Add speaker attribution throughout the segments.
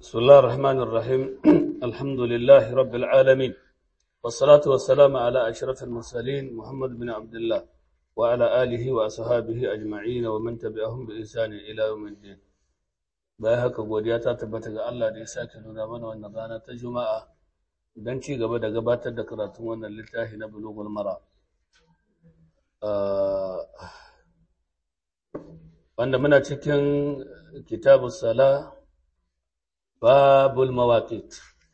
Speaker 1: بسم الله الرحمن الرحيم الحمد لله رب العالمين والصلاة والسلام على أشرف المرسلين محمد بن عبد الله وعلى آله وأصحابه أجمعين ومن تبعهم بإحسان إلى يوم الدين bayan haka godiya ta tabbata ga Allah da ya sake nuna mana wannan rana ta Juma'a don ci gaba da gabatar da karatun wannan littafi na Bulughul Mara wanda muna cikin kitabus sala babul mawaqit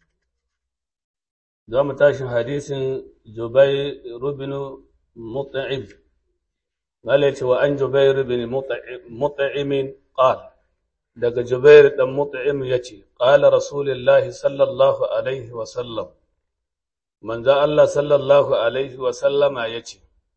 Speaker 1: za mu tashi hadisin Jubair ibn Mut'im malaci wa an Jubair ibn Mut'im qala daga Jubair dan Mut'im yace qala Rasulullahi sallallahu alaihi wa sallam manzo Allah sallallahu alaihi wa sallama yace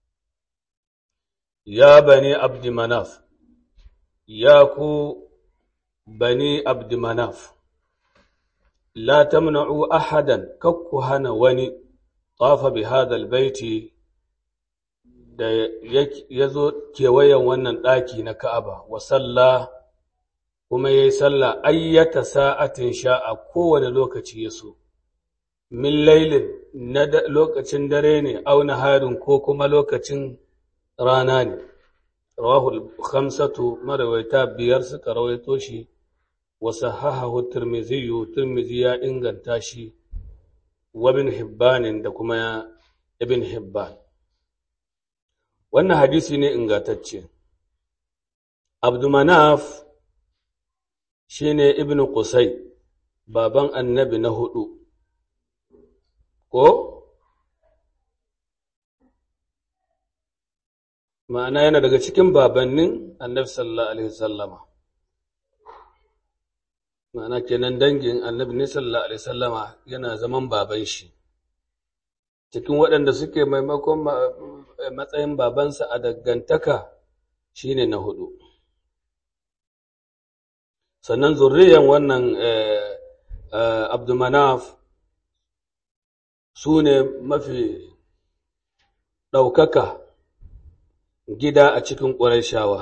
Speaker 1: ya bani abd manaf ya ku bani abd manaf la tamna'u ahadan kakku hana wani tafa bi hadha albayti da yazo kewayen wannan daki na Ka'aba wa sallah kuma ya yi sallah ayyata sa'atin sha a kowane lokaci ya so, min lailin na lokacin dare ne auna harin ko kuma lokacin rana ne, rawahul khamsatu marawaita biyar suka rawaito shi, wasu hahahu turmiziyu turmizi ya inganta shi, wabin hibbanin da kuma ibn hibban. Wannan hadisi ne ingantacce. Abdumanaf shi ne Ibn Qusay, baban annabi na hudu, ko? Ma'ana yana daga cikin babannin annabi sallallahu Alaihi wasallama. Ma'ana kenan dangin annabi ne sallallahu Alaihi wasallama yana zaman baban shi. Cikin waɗanda suke maimakon matsayin babansa a dangantaka shi ne na hudu. sannan zurriyan wannan abdumanaf su ne mafi ɗaukaka gida a cikin ƙwarishawa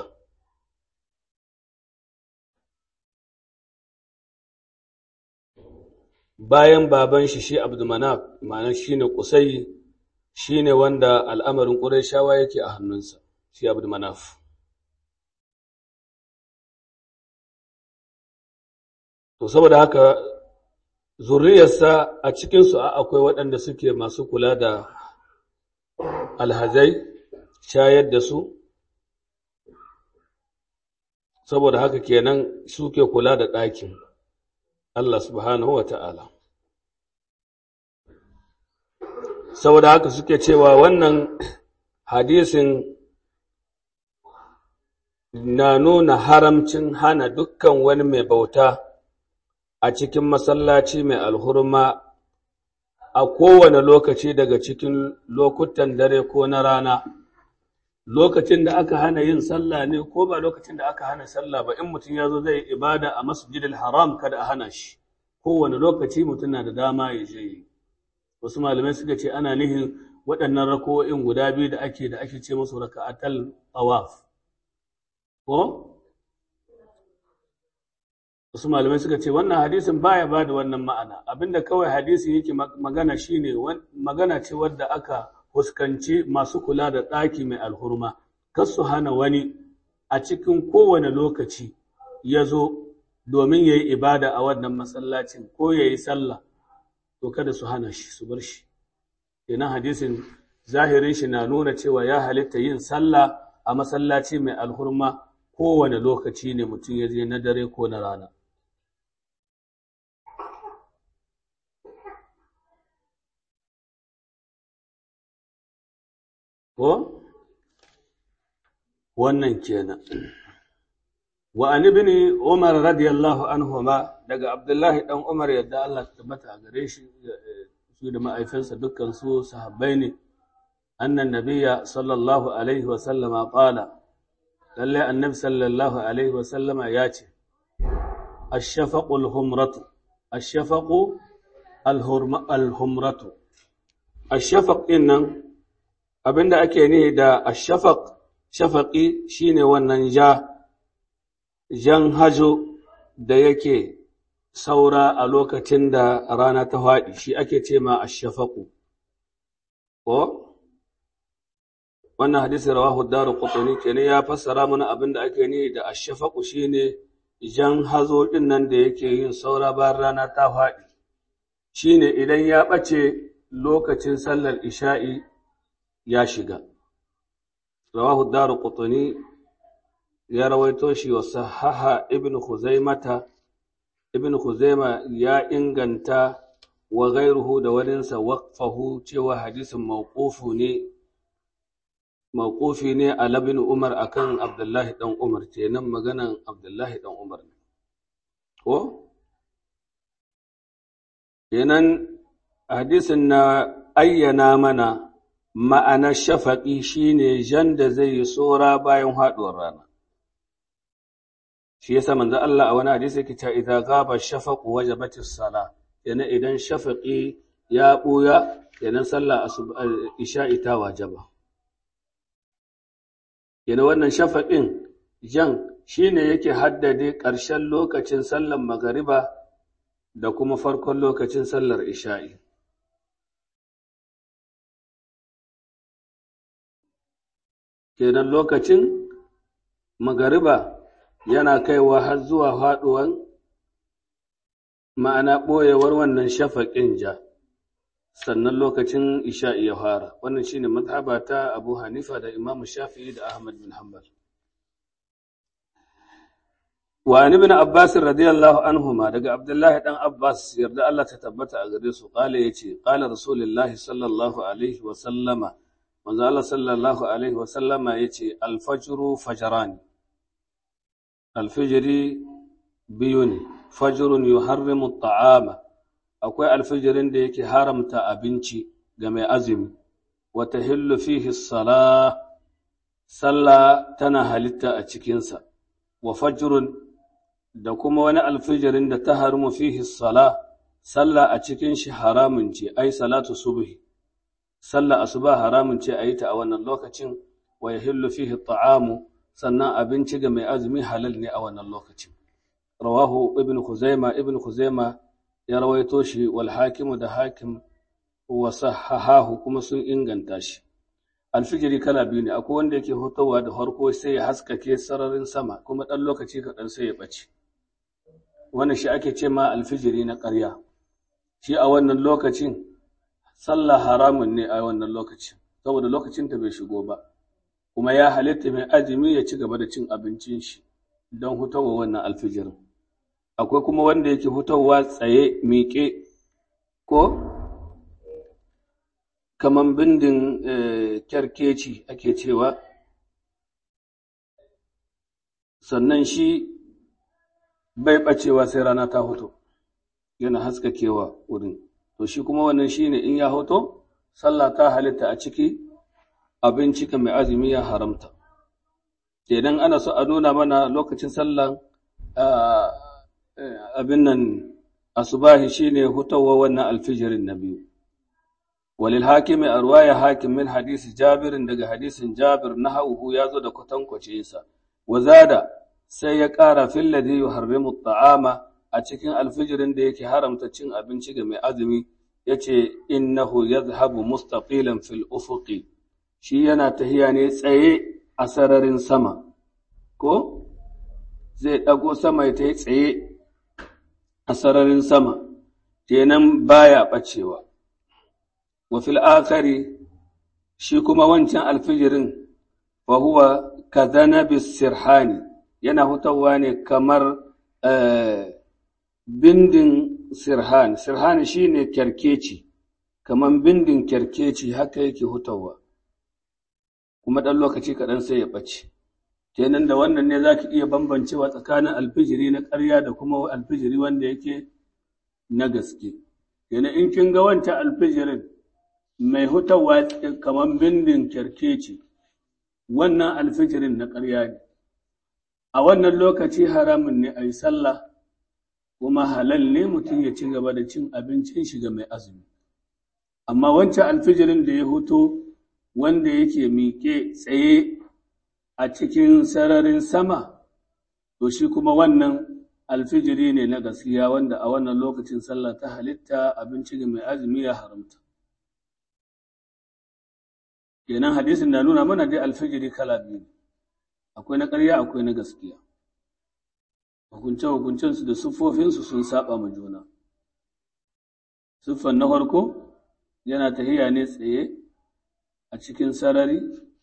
Speaker 1: bayan baban shi shi abdumanaf ma'anar shi ne kusai shi ne wanda al'amarin ƙwarishawa yake a hannunsa shi abdumanaf To, saboda haka zuriyarsa a cikinsu akwai waɗanda suke masu kula da alhazai, shayar da su, saboda haka kenan suke kula da ɗakin Allah subhanahu wa ta'ala. Saboda haka suke cewa wannan hadisin na nuna haramcin hana dukkan wani mai bauta. a cikin masallaci mai alhurma a kowane lokaci daga cikin lokutan dare ko na rana lokacin da aka hana yin sallah ne ko ba lokacin da aka hana sallah ba in mutum ya zo zai ibada a masjidil haram kada a hana shi kowane lokaci mutum na da dama ya je wasu malamai suka ce ana nihin waɗannan rako'in guda biyu da ake da ake ce musu raka'atal tawaf ko wasu malamai suka ce wannan hadisin baya ba da wannan ma'ana abinda kawai hadisin yake magana shine magana ce wadda aka huskanci masu kula da ɗaki mai alhurma kar su hana wani a cikin kowane lokaci ya zo domin ya yi ibada a wannan masallacin ko ya yi sallah to kada su hana shi su bar shi kenan hadisin zahirin shi na nuna cewa ya halitta yin sallah a masallaci mai alhurma kowane lokaci ne mutum ya je na dare ko na rana ko wannan kenan wa an ibn umar radiyallahu anhuma daga abdullahi dan umar yadda Allah ta tabbata a gare shi su da ma'aifinsa dukkan su sahabbai ne annan nabiyya sallallahu alaihi wa sallama qala lalle annabi sallallahu alaihi wa sallama ya ce ash-shafaqu al-humratu ash-shafaqu al-humratu ash-shafaq nan abinda ake nihi da ashafaq shafaqi shine wannan ja jan hajo da yake saura a lokacin da rana ta faɗi shi ake ce ma ashafaku ko wannan hadisi rawahu daru qutni kenan ya fassara mana abin da ake ni da ashafaku shine jan hazo din nan da yake yin saura bayan rana ta faɗi shine idan ya ɓace lokacin sallar isha'i ya shiga rawahu daru qutni ya rawaito shi wa sahaha ibn khuzaimata ibn khuzaima ya inganta wa ghairuhu da waninsa waqfahu cewa hadisin mawqufu ne mawqufi ne a labin umar akan abdullahi dan umar kenan maganan abdullahi dan umar ne ko kenan hadisin na ayyana mana ma'anar shafaƙi shine jan da zai yi tsora bayan haɗuwar rana shi yasa manzo Allah a wani hadisi yake cewa idza ghaba shafaqu wajabatis sala yana idan shafaqi ya buya yana sallah isha'i ta wajaba yana wannan shafaqin jan shine yake haddade ƙarshen lokacin sallar magariba da kuma farkon lokacin sallar isha'i kenan lokacin magariba yana kaiwa har zuwa faɗuwan ma'ana ɓoyewar wannan shafaƙin ja sannan lokacin isha'i ya fara wannan shine mazhaba ta abu hanifa da imamu shafi'i da ahmad bin hanbal wa an ibn abbas radiyallahu anhuma daga abdullahi dan abbas yarda Allah ta tabbata a gare su qala yace qala rasulullahi sallallahu alaihi wa sallama manzo Allah sallallahu alaihi wa sallama yace al-fajru fajrani alfijiri biyu ne fajirun yuharrimu ta'ama akwai alfijirin da yake haramta abinci ga mai azumi wata hillu fihi sala sallah tana halitta a cikinsa wa fajirun da kuma wani alfijirin da ta harimu fihi sala sallah a cikin shi haramun ce ai salatu subhi sallah asuba haramun ce a yi ta a wannan lokacin wa yahillu fihi ta'amu sannan abinci ga mai azumi halal ne a wannan lokacin rawahu ibn khuzaima ibn khuzaima ya rawaito shi wal hakimu da hakim wa sahahahu kuma sun inganta shi alfijiri kala biyu ne akwai wanda yake hutawa da farko sai ya haskake sararin sama kuma ɗan lokaci kaɗan sai ya ɓace wannan shi ake ce ma alfijiri na ƙarya shi a wannan lokacin sallah haramun ne a wannan lokacin saboda lokacin ta bai shigo ba kuma ya halitta mai azumi ya ci gaba da cin abincin shi don hutawa wannan alfijirin akwai kuma wanda yake hutawa tsaye miƙe ko kaman bindin kyarkeci ake cewa sannan shi bai ɓacewa sai rana ta hoto yana haskakewa wurin to shi kuma wannan shine in ya hoto sallah ta halitta a ciki abinci ka mai azumi ya haramta kenan ana so a nuna mana lokacin sallan abin nan asubahi shine hutawa wannan alfijirin na biyu walil hakimi a ruwaya hakim min hadisi jabirin daga hadisin jabir na hauhu ya zo da kwatankwace sa wazada sai ya ƙara filladi yuharrimu ta'ama a cikin alfijirin da yake haramta cin abinci ga mai azumi yace innahu yadhhabu mustaqilan fil ufuqi shi yana tahiya ne tsaye a sararin sama ko zai ɗago sama ya yi tsaye a sararin sama kenan baya ɓacewa wa fil akari shi kuma wancan alfijirin fa huwa kadhanabis sirhani yana hutawa ne kamar bindin sirhan sirhani shine kyarkeci kamar bindin kyarkeci haka yake hutawa kuma ɗan lokaci kaɗan sai ya ɓace kenan da wannan ne za ki iya bambancewa tsakanin alfijiri na ƙarya da kuma alfijiri wanda yake na gaske kenan in kin ga wancan alfijirin mai hutawa kamar bindin kyarkeci wannan alfijirin na ƙarya ne a wannan lokaci haramun ne a yi sallah kuma halal ne mutum ya ci gaba da cin abincin shiga mai azumi amma wancan alfijirin da ya huto wanda yake miƙe tsaye a cikin sararin sama to shi kuma wannan alfijiri ne na gaskiya wanda a wannan lokacin sallah ta halitta abinci ga mai azumi ya haramta kenan hadisin na nuna mana dai alfijiri kala biyu akwai na ƙarya akwai na gaskiya hukunce-hukuncensu da siffofinsu sun saba ma juna siffan na farko yana tahiya ne tsaye a cikin sarari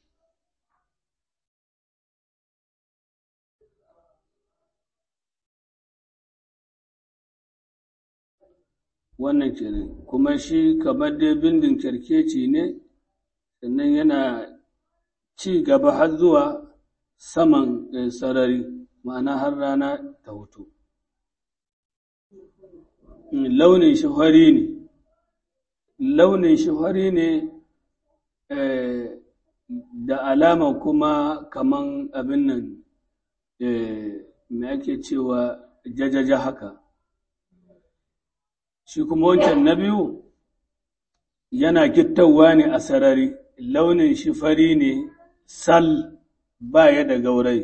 Speaker 1: wannan kenan kuma shi kamar dai bindin kyarkeci ne sannan yana ci gaba har zuwa saman sarari ma'ana har rana ta hutu launin shi fari ne launin shi fari ne da alama kuma kaman abin nan me ake cewa jajaja haka shi kuma wancan na biyu yana gittawa ne a sarari launin shi fari ne sal ba ya da gaurai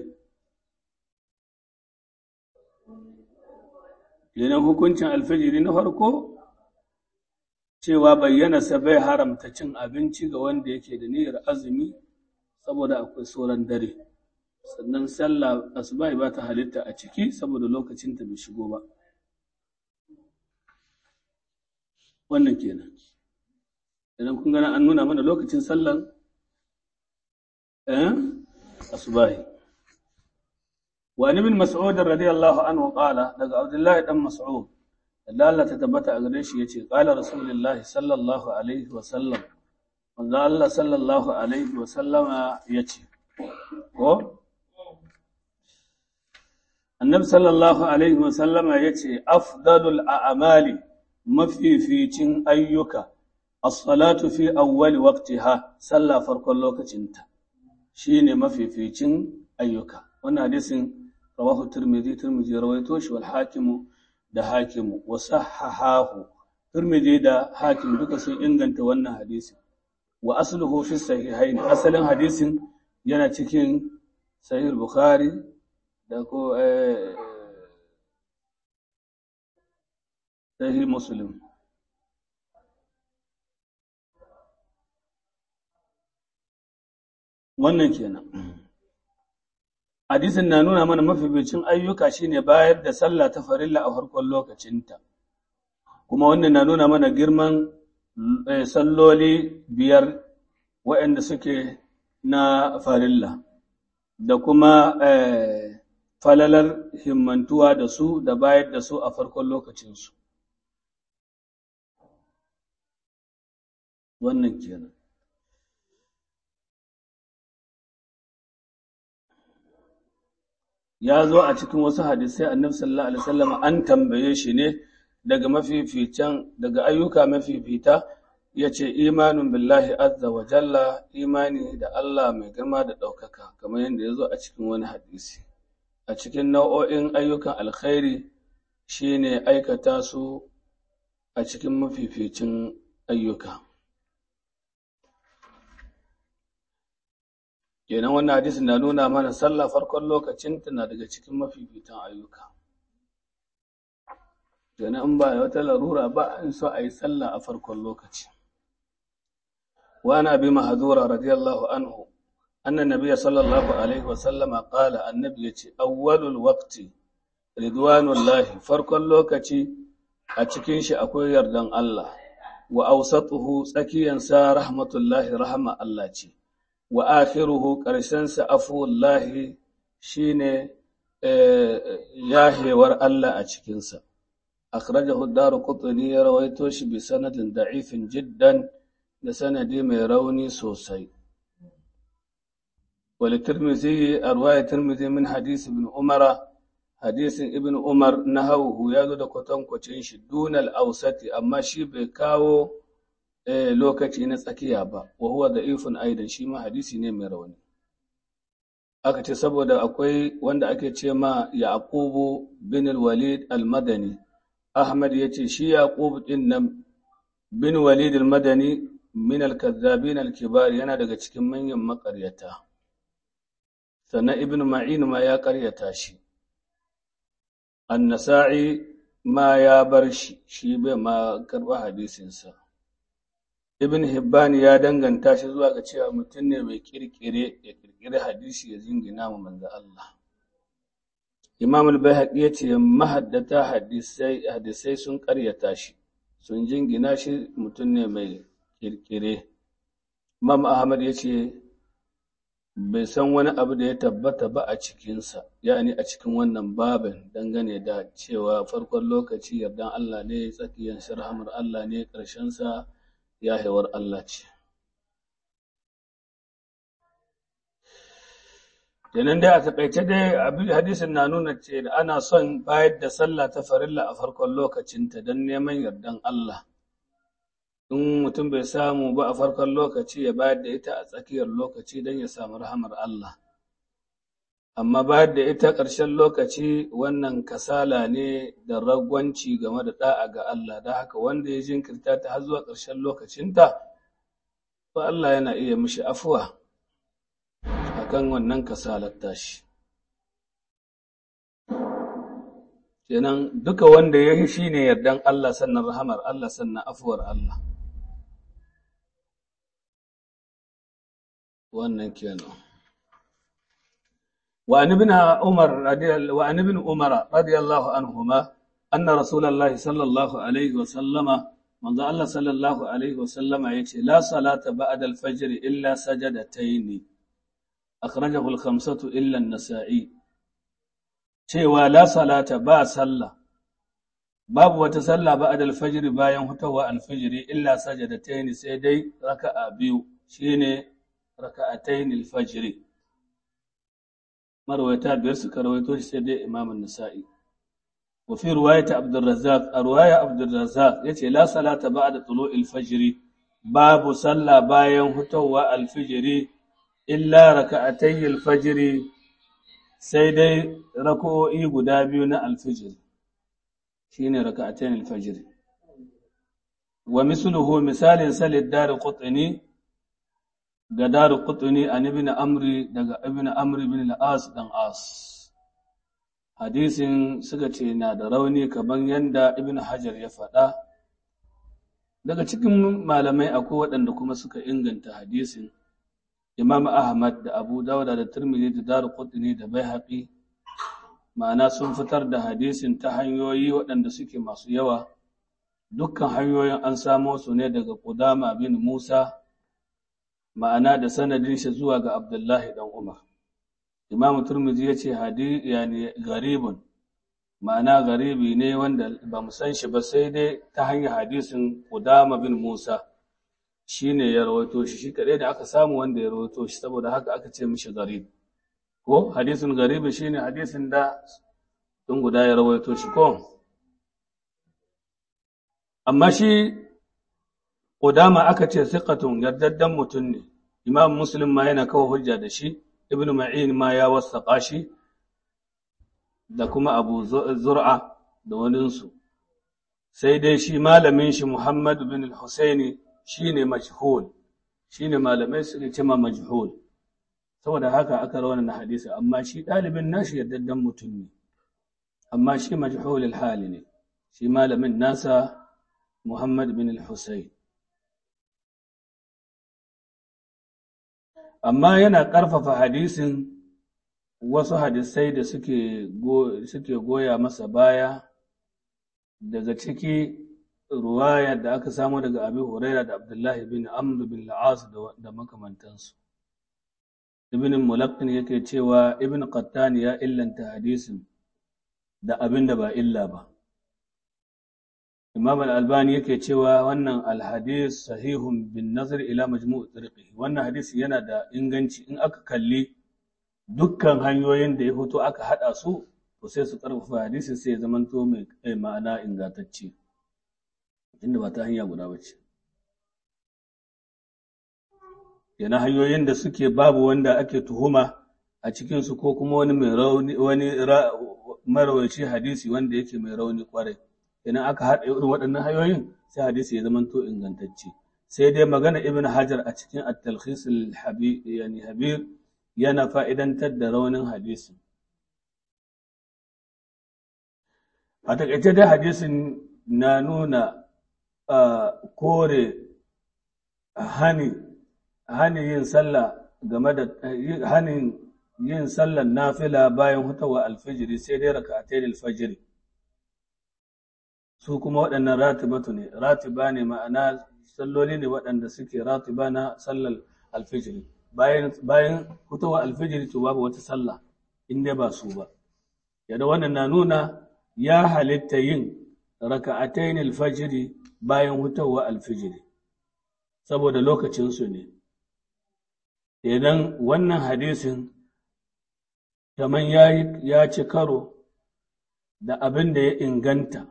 Speaker 1: Yanan hukuncin alfajiri na farko cewa bayyana sa bai haramta cin abinci ga wanda yake da niyyar azumi saboda akwai sauran dare sannan sallah asuba ba ta halitta a ciki saboda lokacin ta bai shigo ba wannan kenan idan kun gana an nuna mana lokacin sallan eh asubahi وعن ابن مسعود رضي الله عنه قال daga Abdullahi dan Mas'ud da Allah ta tabbata a gare shi yace qala rasulullahi sallallahu alaihi wa sallam manzo Allah sallallahu alaihi wa sallama yace ko annabi sallallahu alaihi wa sallama yace afdalul a'mali mafificin ayyuka as-salatu fi awwali waqtiha sallah farkon lokacinta shine mafificin ayyuka wannan hadisin rawahu tirmidhi tirmidhi rawaito shi wal hakimu da hakimu wa sahahahu tirmidhi da hakim duka sun inganta wannan hadisi wa asluhu fi sahihain asalin hadisin yana cikin sahih bukhari da ko sahih muslim wannan kenan hadisin na nuna mana mafificin ayyuka shine bayar da sallah ta farilla a farkon lokacinta kuma wannan na nuna mana girman salloli biyar waɗanda suke na farilla da kuma falalar himmantuwa da su da bayar da su a farkon lokacinsu wannan kenan ya zo a cikin wasu hadisai annabi sallallahu alaihi wasallam an tambaye shi ne daga mafificin daga ayyuka mafifita yace imanun billahi azza wa jalla imani da Allah mai girma da ɗaukaka kamar yadda ya zo a cikin wani hadisi a cikin nau'o'in ayyukan alkhairi shine aikata su a cikin mafificin ayyuka kenan wannan hadisin na nuna mana sallah farkon lokacin na daga cikin mafifitan ayyuka kenan in ba wata larura ba in so a yi sallah a farkon lokaci wa ana bi mahadura radiyallahu anhu anna nabiyya sallallahu alaihi wa sallama qala annabi yace awwalul waqti ridwanullahi farkon lokaci a cikin shi akwai yardan Allah wa awsatuhu tsakiyansa rahmatullahi rahma Allah ce wa akhiruhu ƙarshensa afuwallahi shi ne yahewar Allah a cikinsa. Akhrajahu daru kutuni ya rawaito shi bi sanadin da'ifin jiddan da sanadi mai rauni sosai. Wali Tirmidhi a ruwaya Tirmidhi min hadisi ibn Umara, hadisin ibn Umar na hauhu ya zo da kwatankwacin shi dunal ausati amma shi bai kawo lokaci na tsakiya ba wa huwa da'ifun aidan shi ma hadisi ne mai rauni aka ce saboda akwai wanda ake ce ma yaqubu bin walid al-madani ahmad yace shi yaqub din nan bin walid al-madani min al-kazzabin al-kibar yana daga cikin manyan makaryata sannan ibn ma'in ma ya karyata shi annasa'i ma ya bar shi shi bai ma karɓa hadisinsa ibn hibban ya danganta shi zuwa ga cewa mutum ne mai kirkire ya kirkire hadisi ya zingina mu manzo Allah imam al-bayhaqi ya ce mahaddata hadisai hadisai sun karyata shi sun jingina shi mutum ne mai kirkire imam ahmad ya ce bai san wani abu da ya tabbata ba a cikinsa yani a cikin wannan babin dangane da cewa farkon lokaci yardan Allah ne tsakiyar shirhamar Allah ne ƙarshensa ya haiwar Allah ce kenan dai a taƙaice dai abin hadisin na nuna ce da ana son bayar da sallah ta farilla a farkon lokacinta don neman yardan Allah in mutum bai samu ba a farkon lokaci ya bayar da ita a tsakiyar lokaci don ya samu rahamar Allah. Amma bayar da ita ƙarshen lokaci wannan kasala ne da ragwanci game da ɗa'a ga Allah, da haka wanda ya jinkirta ta har zuwa ƙarshen lokacinta, ba Allah yana iya mishi afuwa a kan wannan kasalar tashi. Kenan duka wanda ya yi shi ne yardan Allah sannan rahamar Allah sannan afuwar Allah. wannan kenan وعن ابن عمر رضي وعن ابن عمر رضي الله عنهما أن رسول الله صلى الله عليه وسلم من الله صلى الله عليه وسلم يتي لا صلاة بعد الفجر إلا سجدتين أخرجه الخمسة إلا النسائي cewa la salata ba sallah babu wata sallah ba adal fajr bayan hutawa alfajiri illa sajadatayn sai dai raka'a biyu shine raka'atayn al-fajr marwayata biyar suka rawaito shi sai dai imam an-nasa'i wa fi riwayat abdurrazzaq riwaya abdurrazzaq yace la salata ba'da tulu'il fajr babu sallah bayan hutawa al-fajr illa raka'atay al-fajr sai dai raka'o'i guda biyu na al-fajr shine raka'atayn al-fajr wa misluhu misalin salid dar qutni ga daru kutuni an ibn amri daga ibn amri bin al-as dan as hadisin suka ce na da rauni kaman yanda ibn hajar ya faɗa daga cikin malamai akwai waɗanda kuma suka inganta hadisin imam ahmad da abu dawuda da tirmidhi da daru kutuni da baihaqi ma'ana sun fitar da hadisin ta hanyoyi waɗanda suke masu yawa dukkan hanyoyin an samo su ne daga qudama bin musa ma'ana da sanadin shi zuwa ga Abdullahi dan Umar. Imam Turmizi ya ce hadi yani garibun ma'ana garibi ne wanda ba mu san shi ba sai dai ta hanyar hadisin Qudama bin Musa shine ya rawaito shi shi kadai da aka samu wanda ya rawaito shi saboda haka aka ce mishi garib ko hadisin garibi shine hadisin da tun guda ya rawaito shi ko amma shi Ƙudama aka ce siƙatun yardaddan mutum ne, Imam Muslim ma yana kawo hujja da shi, Ibn Ma'in ma ya wasaƙa shi, da kuma Abu Zur'a da waninsu. Sai dai shi malamin shi Muhammad bin Husaini shi ne majhul, shi ne malamai suke cima majhul. Saboda haka aka rawana na hadisi, amma shi ɗalibin nashi yardaddan mutum ne, amma shi majhulul hali ne, shi malamin nasa Muhammad bin Husaini. amma yana ƙarfafa hadisin wasu hadisai da suke goya masa baya daga ciki ruwaya da aka samu daga abi huraira da abdullahi bin amr bin la'as da makamantansu ibn mulaqqin yake cewa ibn qattani ya illanta hadisin da abin da ba illa ba Imam al-Albani yake cewa wannan al-hadis sahihun bin nazar ila majmu' turqi wannan hadisi yana da inganci in aka kalli dukkan hanyoyin da ya fito aka hada su to sai su karfafa hadisi sai ya zamanto mai ma'ana ingantacce inda ba ta hanya guda bace yana hanyoyin da suke babu wanda ake tuhuma a cikin su ko kuma wani mai rauni wani marawaci hadisi wanda yake mai rauni kwarai idan aka haɗa irin waɗannan hanyoyin sai hadisi ya zama to ingantacce sai dai magana ibn hajar a cikin at-talkhis yani habir yana fa'idantar da raunin hadisi a takaice dai hadisin na nuna kore hani hani yin sallah game da hanin yin sallar nafila bayan hutawa alfijiri sai dai raka'atai alfajiri su kuma waɗannan ratibatu ne ratiba ne ma'ana salloli ne waɗanda suke ratiba na sallar alfijiri bayan bayan hutawa alfijiri to babu wata sallah in dai ba su ba yadda wannan na nuna ya halitta yin raka'atai alfajiri bayan hutawa alfijiri saboda lokacinsu ne idan wannan hadisin kamar ya ci karo da abin da ya inganta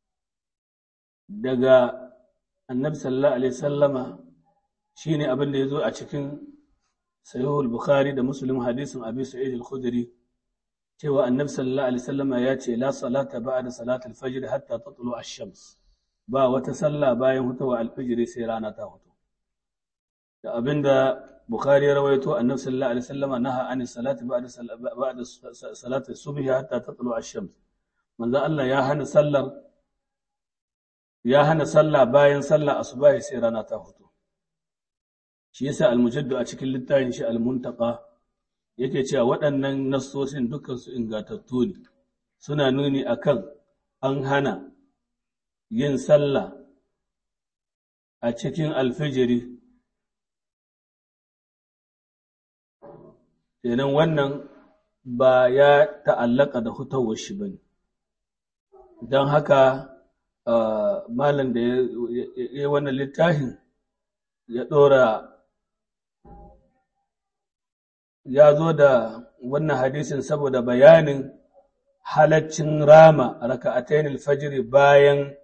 Speaker 1: daga annabi sallallahu alaihi sallama shine abin da ya zo a cikin sahihul bukhari da muslim hadisin abi sa'id al-khudri cewa annabi sallallahu alaihi sallama ya ce la salata ba'da salatul fajr hatta tatlu ash-shams ba wata sallah bayan hutawa al-fajr sai rana ta hutu da abinda Bukhari ya rawaito annabi sallallahu alaihi wasallam naha an salati ba'da ba'da salati subhi hatta tatlu ash-shams manzo Allah ya hana sallar ya hana sallah bayan sallah asubahi sai rana ta fito shi yasa al-mujaddu a cikin littafin shi al-muntaqa yake cewa waɗannan nassosin dukkan su ingatattu ne suna nuni akan an hana yin sallah a cikin alfijiri kenan wannan ba ya ta'allaka da hutawar shi ba ne don haka malam da ya yi wannan littafin ya ɗora ya zo da wannan hadisin saboda bayanin halaccin rama raka'atayn alfajr bayan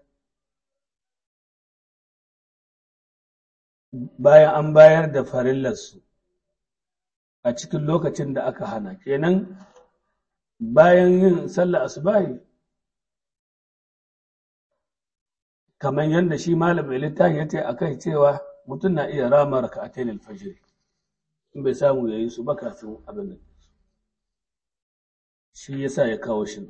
Speaker 1: bayan an bayar da farillarsu a cikin lokacin da aka hana kenan bayan yin sallah asubahi kamar yadda shi malamin littafi ya ce akai cewa mutum na iya rama raka'atayn alfajr in bai samu yayi su ba kafin abin nan shi yasa ya kawo shi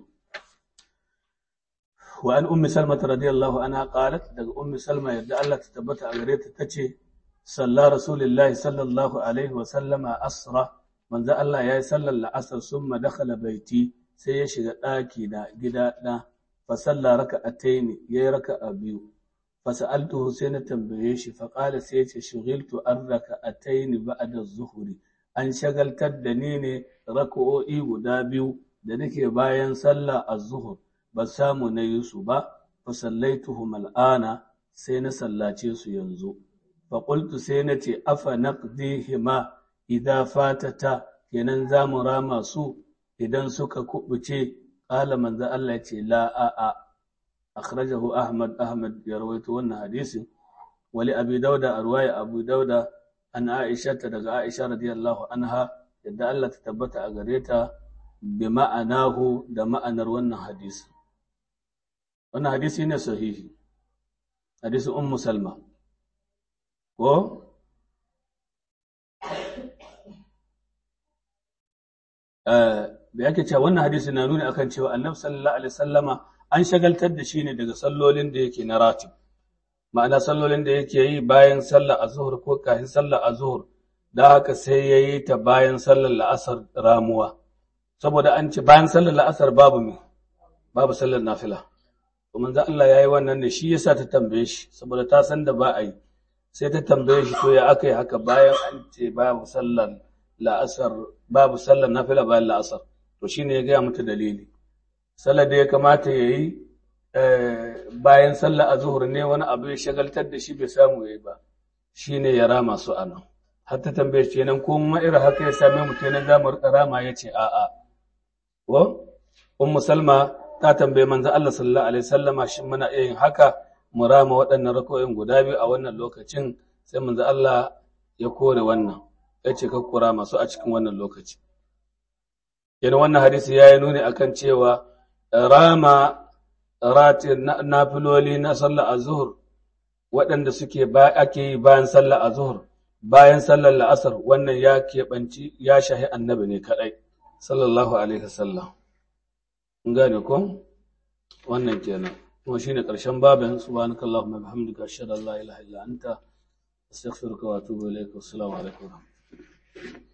Speaker 1: wa an ummi salma radiyallahu anha qalat daga ummi salma yadda Allah ta tabbata a gare ta tace salla rasulullahi sallallahu alaihi wa sallama asra manzo Allah yayi sallar la'asar summa dakhala baiti sai ya shiga daki da gida da fa salla raka'ataini yayi raka'a biyu fa sa'altuhu sai na tambaye shi fa qala sai ya ce shughiltu an raka'ataini ba'da az-zuhri an shagaltar da ni ne raka'o'i guda biyu da nake bayan sallah az-zuhr ba samu na yi su ba fa sallaituhum al'ana sai na sallace su yanzu fa qultu sai na ce afa naqdihima idza fatata kenan za mu rama su idan suka kubuce qala manzo Allah ya ce la a a akhrajahu ahmad ahmad ya rawaito wannan hadisin wali abi dauda a ruwaya abu dauda an aisha daga aisha radiyallahu anha yadda Allah ta tabbata a gare ta bi ma'anahu da ma'anar wannan hadisi. Wannan hadisi ne sahihi, hadisi Ummu Salma. Ko? Da yake cewa wannan hadisi na nuni akan cewa Annabi sallallahu alaihi sallama an shagaltar da shi ne daga sallolin da yake na ratib. Ma'ana sallolin da yake yi bayan sallar azhur ko kafin sallar azhur, da haka sai ya yi ta bayan sallar la'asar ramuwa. saboda an ce bayan sallar la'asar babu mai babu sallar nafila to manzo Allah yayi wannan ne shi yasa ta tambaye shi saboda ta san da ba a yi sai ta tambaye shi to ya aka yi haka bayan an ce babu sallar la'asar babu sallar nafila bayan la'asar to shine ya gaya mata dalili sallar da ya kamata ya yi bayan sallar azhur ne wani abu ya shagaltar da shi bai samu yayi ba shine ya rama su anan har ta tambaye shi kenan ko ma irin haka ya same mu kenan za mu rama ya ce a'a ko ummu salma ta tambaye manzo Allah sallallahu alaihi wasallama shin muna iya yin haka mu rama waɗannan rakoyin guda biyu a wannan lokacin sai manzo Allah ya kore wannan ya ce ka kura masu a cikin wannan lokaci yana wannan hadisi ya yi nuni akan cewa rama rati nafiloli na sallar azhur waɗanda suke ba ake yi bayan sallar azhur bayan sallar la'asar wannan ya keɓanci ya shahi annabi ne kaɗai sallallahu alaihi wasallam in gane ko wannan kenan kuma shine ƙarshen babin subhanakallahumma bihamdika ashhadu an la ilaha illa anta astaghfiruka wa atubu ilaik assalamu alaikum